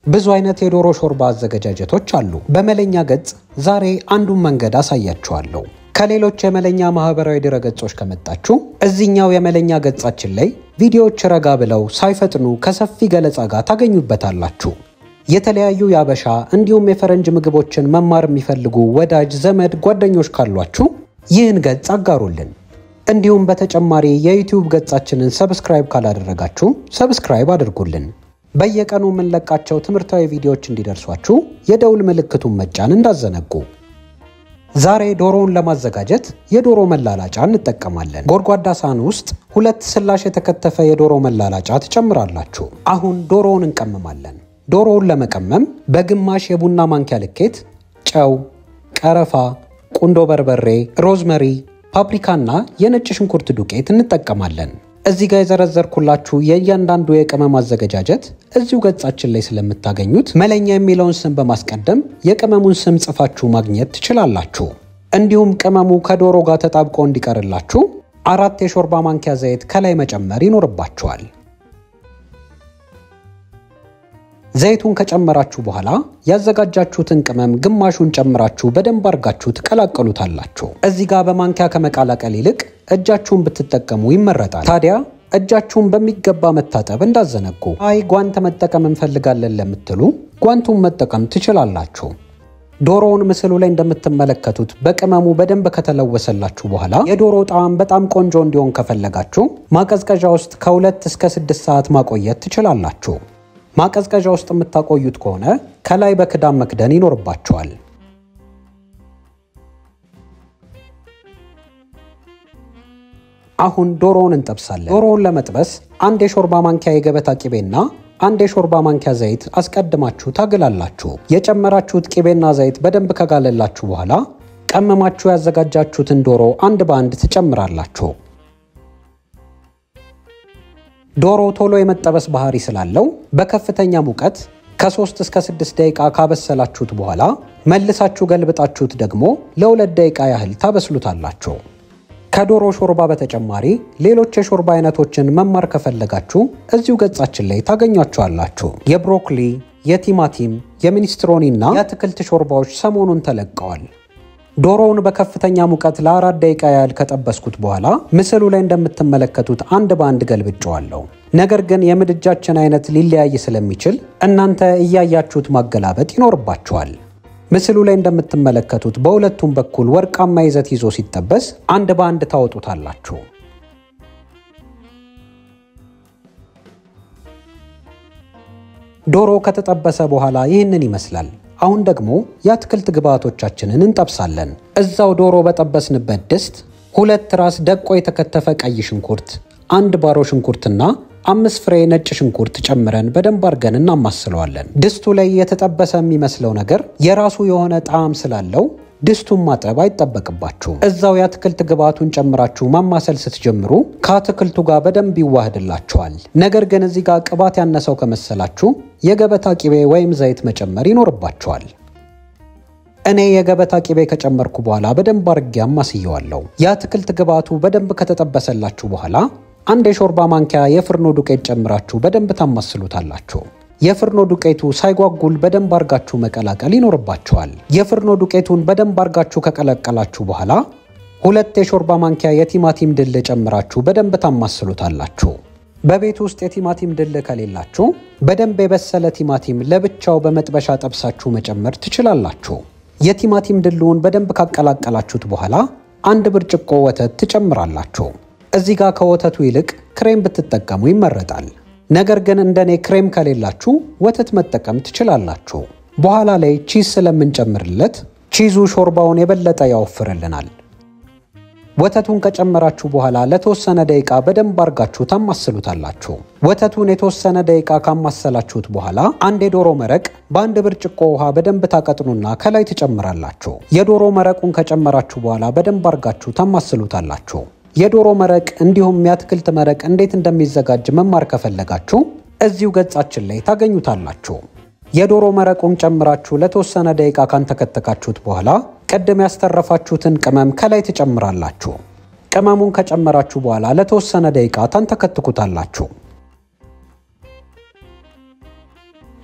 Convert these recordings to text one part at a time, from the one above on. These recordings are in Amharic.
ብዙ አይነት የዶሮ ሾርባ አዘገጃጀቶች አሉ። በመለኛ ገጽ ዛሬ አንዱን መንገድ አሳያችኋለሁ። ከሌሎች የመለኛ ማህበራዊ ድረገጾች ከመጣችሁ እዚህኛው የመለኛ ገጻችን ላይ ቪዲዮዎች ረጋ ብለው ሳይፈጥኑ ከሰፊ ገለጻ ጋር ታገኙበታላችሁ። የተለያዩ የአበሻ እንዲሁም የፈረንጅ ምግቦችን መማር የሚፈልጉ ወዳጅ ዘመድ ጓደኞች ካሏችሁ ይህን ገጽ አጋሩልን። እንዲሁም በተጨማሪ የዩቲዩብ ገጻችንን ሰብስክራይብ ካላደረጋችሁ ሰብስክራይብ አድርጉልን። በየቀኑ የምንለቃቸው ትምህርታዊ ቪዲዮዎች እንዲደርሷችሁ የደውል ምልክቱን መጫን እንዳዘነጉ። ዛሬ ዶሮውን ለማዘጋጀት የዶሮ መላላጫ እንጠቀማለን። ጎድጓዳ ሳህን ውስጥ ሁለት ስላሽ የተከተፈ የዶሮ መላላጫ ትጨምራላችሁ። አሁን ዶሮውን እንቀምማለን። ዶሮውን ለመቀመም በግማሽ የቡና ማንኪያ ልኬት ጨው፣ ቀረፋ፣ ቁንዶ በርበሬ፣ ሮዝመሪ፣ ፓፕሪካና የነጭ ሽንኩርት ዱቄት እንጠቀማለን። እዚህ ጋር የዘረዘርኩላችሁ የእያንዳንዱ የቅመም አዘገጃጀት እዚሁ ገጻችን ላይ ስለምታገኙት መለኛ የሚለውን ስም በማስቀደም የቅመሙን ስም ጽፋችሁ ማግኘት ትችላላችሁ። እንዲሁም ቅመሙ ከዶሮ ጋር ተጣብቆ እንዲቀርላችሁ አራት የሾርባ ማንኪያ ዘይት ከላይ መጨመር ይኖርባችኋል። ዘይቱን ከጨመራችሁ በኋላ ያዘጋጃችሁትን ቅመም ግማሹን ጨምራችሁ በደንብ አድርጋችሁ ትቀላቀሉታላችሁ። እዚህ ጋር በማንኪያ ከመቀላቀል ይልቅ እጃችሁን ብትጠቀሙ ይመረጣል። ታዲያ እጃችሁን በሚገባ መታጠብ እንዳዘነጉ። አይ ጓንት መጠቀም እንፈልጋለን ለምትሉ ጓንቱን መጠቀም ትችላላችሁ። ዶሮውን ምስሉ ላይ እንደምትመለከቱት በቅመሙ በደንብ ከተለወሰላችሁ በኋላ የዶሮ ጣዕም በጣም ቆንጆ እንዲሆን ከፈለጋችሁ ማቀዝቀዣ ውስጥ ከሁለት እስከ ስድስት ሰዓት ማቆየት ትችላላችሁ። ማቀዝቀዣ ውስጥ የምታቆዩት ከሆነ ከላይ በክዳን መክደን ይኖርባቸዋል። አሁን ዶሮውን እንጠብሳለን። ዶሮውን ለመጥበስ አንድ የሾርባ ማንኪያ የገበታ ቂቤና አንድ የሾርባ ማንኪያ ዘይት አስቀድማችሁ ታግላላችሁ። የጨመራችሁት ቂቤና ዘይት በደንብ ከጋለላችሁ በኋላ ቀመማችሁ ያዘጋጃችሁትን ዶሮ አንድ በአንድ ትጨምራላችሁ። ዶሮ ቶሎ የመጠበስ ባህሪ ስላለው በከፍተኛ ሙቀት ከ3 እስከ 6 ደቂቃ ካበሰላችሁት በኋላ መልሳችሁ ገልብጣችሁት ደግሞ ለሁለት ደቂቃ ያህል ታበስሉታላችሁ። ከዶሮ ሾርባ በተጨማሪ ሌሎች የሾርባ አይነቶችን መማር ከፈለጋችሁ እዚሁ ገጻችን ላይ ታገኟቸዋላችሁ። የብሮኮሊ፣ የቲማቲም፣ የሚኒስትሮኒ እና የአትክልት ሾርባዎች ሰሞኑን ተለቀዋል። ዶሮውን በከፍተኛ ሙቀት ለአራት ደቂቃ ያህል ከጠበስኩት በኋላ ምስሉ ላይ እንደምትመለከቱት አንድ በአንድ ገልብጨዋለሁ። ነገር ግን የምድጃችን አይነት ሊለያይ ስለሚችል እናንተ እያያችሁት ማገላበጥ ይኖርባችኋል። ምስሉ ላይ እንደምትመለከቱት በሁለቱም በኩል ወርቃማ ይዘት ይዞ ሲጠበስ አንድ በአንድ ታወጡታላችሁ። ዶሮ ከተጠበሰ በኋላ ይህንን ይመስላል። አሁን ደግሞ የአትክልት ግብአቶቻችንን እንጠብሳለን። እዛው ዶሮ በጠበስንበት ድስት ሁለት ራስ ደቆ የተከተፈ ቀይ ሽንኩርት፣ አንድ ባሮ ሽንኩርትና አምስት ፍሬ ነጭ ሽንኩርት ጨምረን በደንብ አድርገን እናማስለዋለን። ድስቱ ላይ የተጠበሰ የሚመስለው ነገር የራሱ የሆነ ጣዕም ስላለው ድስቱን ማጠብ አይጠበቅባችሁም። እዛው የአትክልት ግብአቱን ጨምራችሁ ማማሰል ስትጀምሩ ከአትክልቱ ጋር በደንብ ይዋህድላችኋል። ነገር ግን እዚህ ጋር ቅባት ያነሰው ከመሰላችሁ የገበታ ቂቤ ወይም ዘይት መጨመር ይኖርባችኋል። እኔ የገበታ ቂቤ ከጨመርኩ በኋላ በደንብ አድርጌ አማስየዋለሁ። የአትክልት ግብአቱ በደንብ ከተጠበሰላችሁ በኋላ አንድ የሾርባ ማንኪያ የፍርኖ ዱቄት ጨምራችሁ በደንብ ታማስሉታላችሁ። የፍርኖ ዱቄቱ ሳይጓጉል በደንብ አርጋችሁ መቀላቀል ይኖርባችኋል። የፍርኖ ዱቄቱን በደንብ አርጋችሁ ከቀላቀላችሁ በኋላ ሁለት የሾርባ ማንኪያ የቲማቲም ድል ጨምራችሁ በደንብ ታማስሉታላችሁ። በቤት ውስጥ የቲማቲም ድል ከሌላችሁ በደንብ የበሰለ ቲማቲም ለብቻው በመጥበሻ ጠብሳችሁ መጨመር ትችላላችሁ። የቲማቲም ድልውን በደንብ ካቀላቀላችሁት በኋላ አንድ ብርጭቆ ወተት ትጨምራላችሁ። እዚህ ጋር ከወተቱ ይልቅ ክሬም ብትጠቀሙ ይመረጣል። ነገር ግን እንደኔ ክሬም ከሌላችሁ ወተት መጠቀም ትችላላችሁ። በኋላ ላይ ቺዝ ስለምንጨምርለት ቺዙ ሾርባውን የበለጠ ያወፍርልናል። ወተቱን ከጨመራችሁ በኋላ ለተወሰነ ደቂቃ በደንብ አርጋችሁ ታማስሉታላችሁ። ወተቱን የተወሰነ ደቂቃ ካማሰላችሁት በኋላ አንድ የዶሮ መረቅ በአንድ ብርጭቆ ውሃ በደንብ ታቀጥኑና ከላይ ትጨምራላችሁ። የዶሮ መረቁን ከጨመራችሁ በኋላ በደንብ አርጋችሁ ታማስሉታላችሁ። የዶሮ መረቅ እንዲሁም የአትክልት መረቅ እንዴት እንደሚዘጋጅ መማር ከፈለጋችሁ እዚሁ ገጻችን ላይ ታገኙታላችሁ። የዶሮ መረቁን ጨምራችሁ ለተወሰነ ደቂቃ ካንተከተካችሁት በኋላ ቅድም ያስተረፋችሁትን ቅመም ከላይ ትጨምራላችሁ። ቅመሙን ከጨመራችሁ በኋላ ለተወሰነ ደቂቃ ታንተከትኩታላችሁ።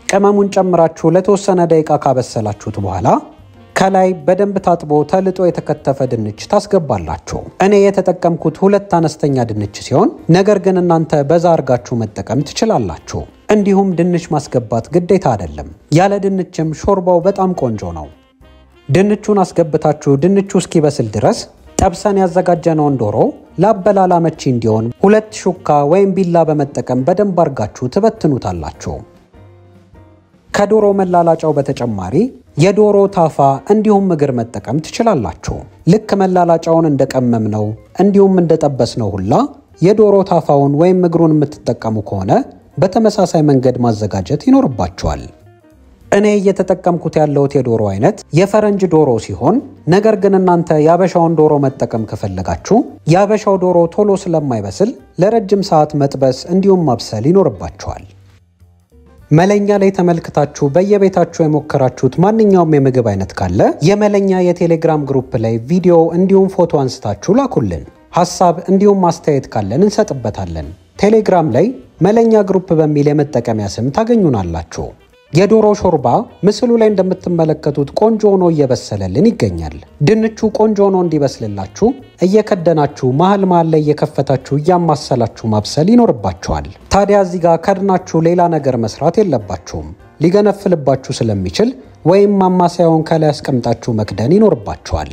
ቅመሙን ጨምራችሁ ለተወሰነ ደቂቃ ካበሰላችሁት በኋላ ከላይ በደንብ ታጥቦ ተልጦ የተከተፈ ድንች ታስገባላችሁ። እኔ የተጠቀምኩት ሁለት አነስተኛ ድንች ሲሆን ነገር ግን እናንተ በዛ አርጋችሁ መጠቀም ትችላላችሁ። እንዲሁም ድንች ማስገባት ግዴታ አይደለም። ያለ ድንችም ሾርባው በጣም ቆንጆ ነው። ድንቹን አስገብታችሁ ድንቹ እስኪበስል ድረስ ጠብሰን ያዘጋጀነውን ዶሮ ለአበላል አመቺ እንዲሆን ሁለት ሹካ ወይም ቢላ በመጠቀም በደንብ አርጋችሁ ትበትኑታላችሁ። ከዶሮ መላላጫው በተጨማሪ የዶሮ ታፋ እንዲሁም እግር መጠቀም ትችላላችሁ። ልክ መላላጫውን እንደቀመምነው እንዲሁም እንደጠበስነው ሁላ የዶሮ ታፋውን ወይም እግሩን የምትጠቀሙ ከሆነ በተመሳሳይ መንገድ ማዘጋጀት ይኖርባችኋል። እኔ እየተጠቀምኩት ያለሁት የዶሮ አይነት የፈረንጅ ዶሮ ሲሆን ነገር ግን እናንተ የአበሻውን ዶሮ መጠቀም ከፈለጋችሁ የአበሻው ዶሮ ቶሎ ስለማይበስል ለረጅም ሰዓት መጥበስ እንዲሁም ማብሰል ይኖርባችኋል። መለኛ ላይ ተመልክታችሁ በየቤታችሁ የሞከራችሁት ማንኛውም የምግብ አይነት ካለ የመለኛ የቴሌግራም ግሩፕ ላይ ቪዲዮ እንዲሁም ፎቶ አንስታችሁ ላኩልን። ሐሳብ እንዲሁም ማስተያየት ካለን እንሰጥበታለን። ቴሌግራም ላይ መለኛ ግሩፕ በሚል የመጠቀሚያ ስም ታገኙናላችሁ። የዶሮ ሾርባ ምስሉ ላይ እንደምትመለከቱት ቆንጆ ሆኖ እየበሰለልን ይገኛል። ድንቹ ቆንጆ ሆኖ እንዲበስልላችሁ እየከደናችሁ መሀል መሀል ላይ እየከፈታችሁ እያማሰላችሁ ማብሰል ይኖርባችኋል። ታዲያ እዚህ ጋር ከድናችሁ ሌላ ነገር መስራት የለባችሁም። ሊገነፍልባችሁ ስለሚችል ወይም ማማሰያውን ከላይ አስቀምጣችሁ መክደን ይኖርባችኋል።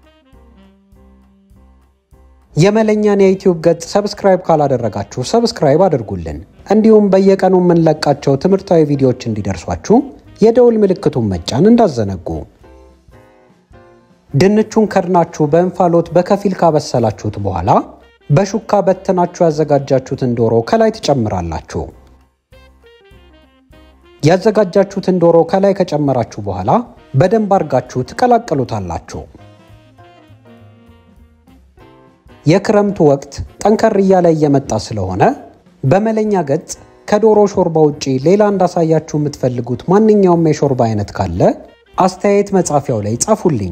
የመለኛን የዩቲዩብ ገጽ ሰብስክራይብ ካላደረጋችሁ ሰብስክራይብ አድርጉልን። እንዲሁም በየቀኑ የምንለቃቸው ትምህርታዊ ቪዲዮዎች እንዲደርሷችሁ የደውል ምልክቱን መጫን እንዳዘነጉ። ድንቹን ከድናችሁ በእንፋሎት በከፊል ካበሰላችሁት በኋላ በሹካ በትናችሁ ያዘጋጃችሁትን ዶሮ ከላይ ትጨምራላችሁ። ያዘጋጃችሁትን ዶሮ ከላይ ከጨመራችሁ በኋላ በደንብ አርጋችሁ ትቀላቀሉታላችሁ። የክረምቱ ወቅት ጠንከር እያለ እየመጣ ስለሆነ በመለኛ ገጽ ከዶሮ ሾርባ ውጪ ሌላ እንዳሳያችሁ የምትፈልጉት ማንኛውም የሾርባ አይነት ካለ አስተያየት መጻፊያው ላይ ጻፉልኝ።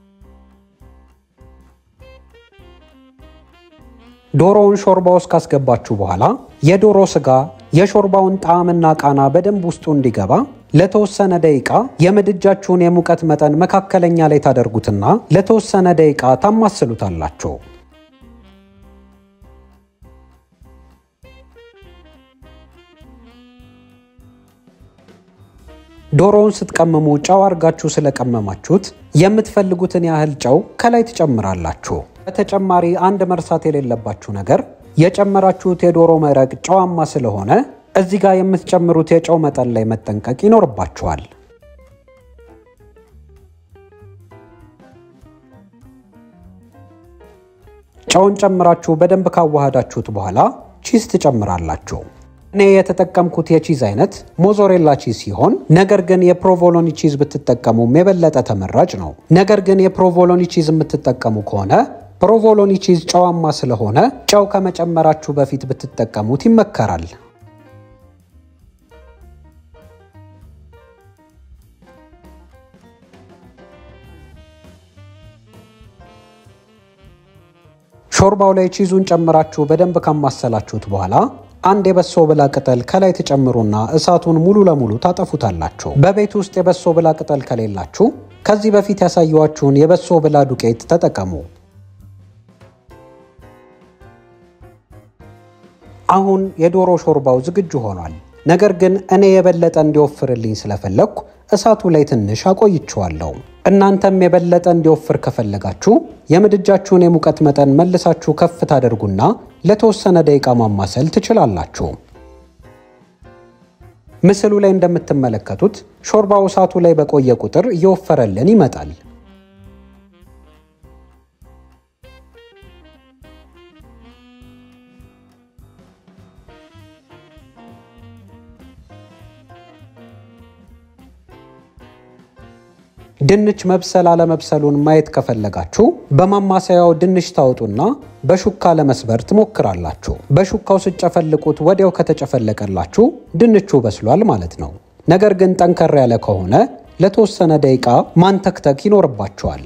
ዶሮውን ሾርባ ውስጥ ካስገባችሁ በኋላ የዶሮ ስጋ የሾርባውን ጣዕምና ቃና በደንብ ውስጡ እንዲገባ ለተወሰነ ደቂቃ የምድጃችሁን የሙቀት መጠን መካከለኛ ላይ ታደርጉትና ለተወሰነ ደቂቃ ታማስሉታላችሁ። ዶሮውን ስትቀምሙ ጨው አርጋችሁ ስለቀመማችሁት የምትፈልጉትን ያህል ጨው ከላይ ትጨምራላችሁ። በተጨማሪ አንድ መርሳት የሌለባችሁ ነገር የጨመራችሁት የዶሮ መረቅ ጨዋማ ስለሆነ እዚህ ጋር የምትጨምሩት የጨው መጠን ላይ መጠንቀቅ ይኖርባችኋል። ጨውን ጨምራችሁ በደንብ ካዋሃዳችሁት በኋላ ቺዝ ትጨምራላችሁ። እኔ የተጠቀምኩት የቺዝ አይነት ሞዞሬላ ቺዝ ሲሆን ነገር ግን የፕሮቮሎኒ ቺዝ ብትጠቀሙም የበለጠ ተመራጭ ነው። ነገር ግን የፕሮቮሎኒ ቺዝ የምትጠቀሙ ከሆነ ፕሮቮሎኒ ቺዝ ጨዋማ ስለሆነ ጨው ከመጨመራችሁ በፊት ብትጠቀሙት ይመከራል። ሾርባው ላይ ቺዙን ጨምራችሁ በደንብ ካማሰላችሁት በኋላ አንድ የበሶ ብላ ቅጠል ከላይ ትጨምሩና እሳቱን ሙሉ ለሙሉ ታጠፉታላችሁ። በቤት ውስጥ የበሶ ብላ ቅጠል ከሌላችሁ ከዚህ በፊት ያሳየኋችሁን የበሶ ብላ ዱቄት ተጠቀሙ። አሁን የዶሮ ሾርባው ዝግጁ ሆኗል። ነገር ግን እኔ የበለጠ እንዲወፍርልኝ ስለፈለግኩ እሳቱ ላይ ትንሽ አቆይቼዋለሁ። እናንተም የበለጠ እንዲወፍር ከፈለጋችሁ የምድጃችሁን የሙቀት መጠን መልሳችሁ ከፍ ታደርጉና ለተወሰነ ደቂቃ ማማሰል ትችላላችሁ። ምስሉ ላይ እንደምትመለከቱት ሾርባው እሳቱ ላይ በቆየ ቁጥር እየወፈረልን ይመጣል። ድንች መብሰል አለመብሰሉን ማየት ከፈለጋችሁ በማማሰያው ድንች ታወጡና በሹካ ለመስበር ትሞክራላችሁ። በሹካው ስጨፈልቁት ወዲያው ከተጨፈለቀላችሁ ድንቹ በስሏል ማለት ነው። ነገር ግን ጠንከር ያለ ከሆነ ለተወሰነ ደቂቃ ማንተክተክ ይኖርባችኋል።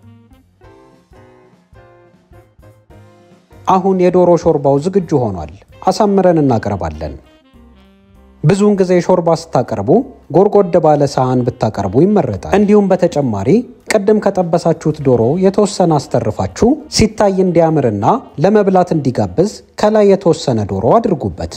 አሁን የዶሮ ሾርባው ዝግጁ ሆኗል። አሳምረን እናቀርባለን። ብዙውን ጊዜ ሾርባ ስታቀርቡ ጎርጎድ ባለ ሳህን ብታቀርቡ ይመረጣል። እንዲሁም በተጨማሪ ቅድም ከጠበሳችሁት ዶሮ የተወሰነ አስተርፋችሁ ሲታይ እንዲያምርና ለመብላት እንዲጋብዝ ከላይ የተወሰነ ዶሮ አድርጉበት።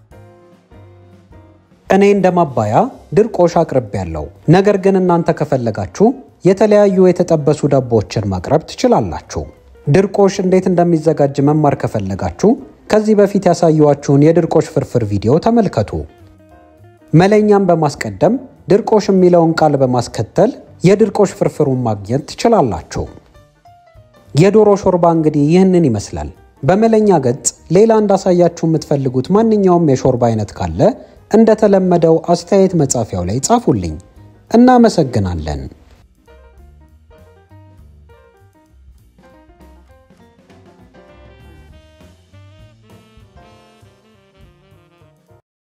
እኔ እንደ ማባያ ድርቆሽ አቅርቤያለሁ። ነገር ግን እናንተ ከፈለጋችሁ የተለያዩ የተጠበሱ ዳቦዎችን ማቅረብ ትችላላችሁ። ድርቆሽ እንዴት እንደሚዘጋጅ መማር ከፈለጋችሁ ከዚህ በፊት ያሳየኋችሁን የድርቆሽ ፍርፍር ቪዲዮ ተመልከቱ። መለኛም በማስቀደም ድርቆሽ የሚለውን ቃል በማስከተል የድርቆሽ ፍርፍሩን ማግኘት ትችላላችሁ። የዶሮ ሾርባ እንግዲህ ይህንን ይመስላል። በመለኛ ገጽ ሌላ እንዳሳያችሁ የምትፈልጉት ማንኛውም የሾርባ አይነት ካለ እንደተለመደው አስተያየት መጻፊያው ላይ ጻፉልኝ። እናመሰግናለን።